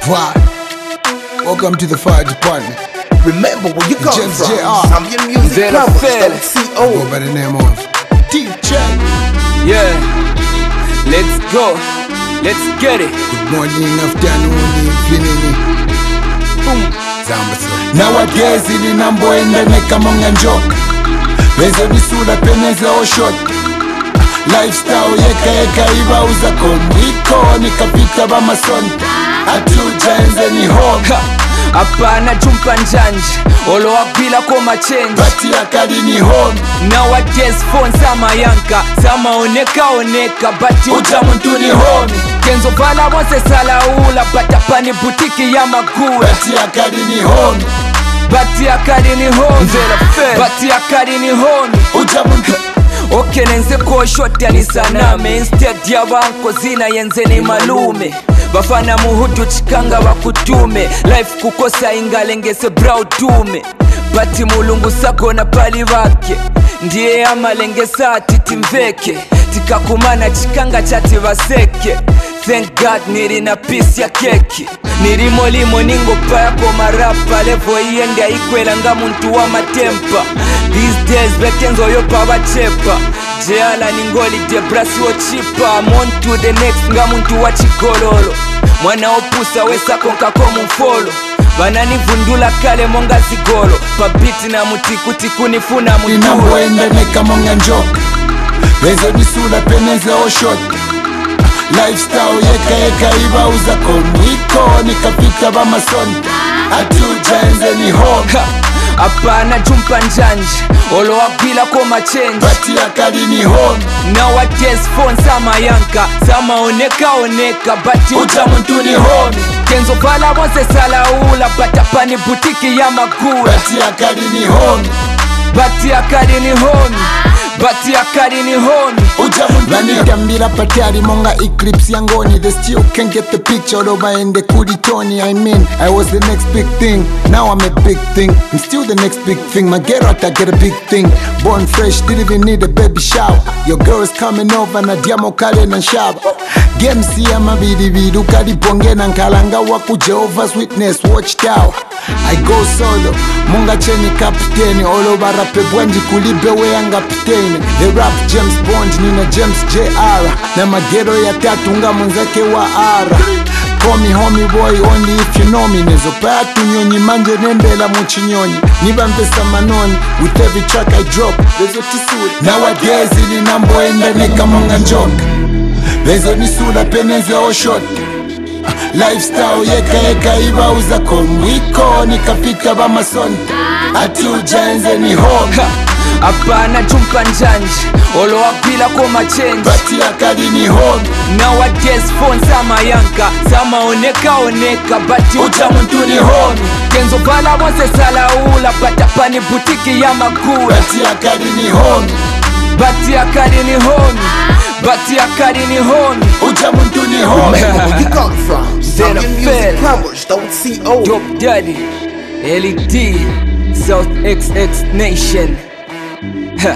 Why? Welcome to the fire department. Remember where you come James from. J.R. Zambian Music Then I Plumbers. fell. Go CO. by the name of DJ. Yeah, let's go. Let's get it. Good morning, afternoon, evening. Boom. Nowadays ilinamboenda nekamonga njoka bezo bisula peneza oshot lifestyle yeka yeka ibauza komwiko nikapita bamasoni atujaenze ni home Ha, hapana jumpa njanja olowapila ko machenji bati akali ni home nowadays phone samayanka samaonekaoneka bati uta muntu ni home kenzo vala bonse salaula batapani butiki ya magula bati akali ni home bati akali ni homi bati akali ni homi uta muntu okay nenze koshoti alisaname instead yabanko zina yenze ni malume bafana muhudu chikanga bakutume life kukosa ingalengese brautume bati mulungu sakona pali bake ndiye amalengesa ati timveke tikakumana chikanga chati baseke thank god niri na pisi ya keki nirimo limo ningopa yako marapa levo iyende aikwela nga muntu wa matempa these days bekenzoyopa bachepa jeala ningoli debrasi wochipa mon to the next nga muntu wa chigololo mwana opusa wesakonkako mufolo bananivundula kale monga zigolo pabiti na mutikutiku nifuna mutulo linamboenda nekamonga njoka bezo bisula peneza oshot lifestyle yeka yeka ibauza komwiko nikapita bamasoni atujaenze ni home Ha, hapana jumpa njanja olowapila ko machenji bati akali ni home nowadays phone samayanka samaonekaoneka bati uta muntu ni home kenzo vala bonse salaula batapani butiki ya magula bati akali ni home bati akali ni homi bati akali ni homi uta muntu vanitambira pati alimonga eclipse yangoni they still can't get the picture oloba ende kuli tony i mean i was the next big thing now i'm a big thing i'm still the next big thing my get out i get a big thing born fresh didn't even need a baby shower your girl is coming over na diamo kale na shaba games ya mabilibili ukaliponge na nkalanga waku jehovah's witness watchtower i go solo munga cheni kapteni oloba rape bwanji kulibe weyanga pteni the rap james bond nina james jr na magero ya tatu nga mwenzake wa ara Call me homie boy only if you know me nezopaya tunyonyi manje nembela muchinyonyi nibambesa manoni with every track i drop bezotisule nowadays ilinamboenda nekamonga njoka bezonisula peneza oshot lifestyle yeka yeka ibauza komwiko nikapita bamasoni ati ujaenze ni home Ha, hapana jumpa njanja olowapila ko machenji bati akali ni home nowadays phone samayanka samaonekaoneka bati uta muntu ni home kenzo vala bonse salaula batapani butiki ya magula bati akali ni home bati akali ni homi bati akali ni homi uta muntu ni home Remember where you come from. Then I Zambian Music fell. Plumbers. CO. Dope Daddy, LED, South XX Nation. Ha.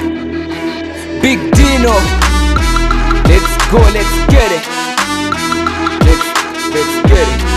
Big Dino. Let's go, let's get it. Let's, let's get it.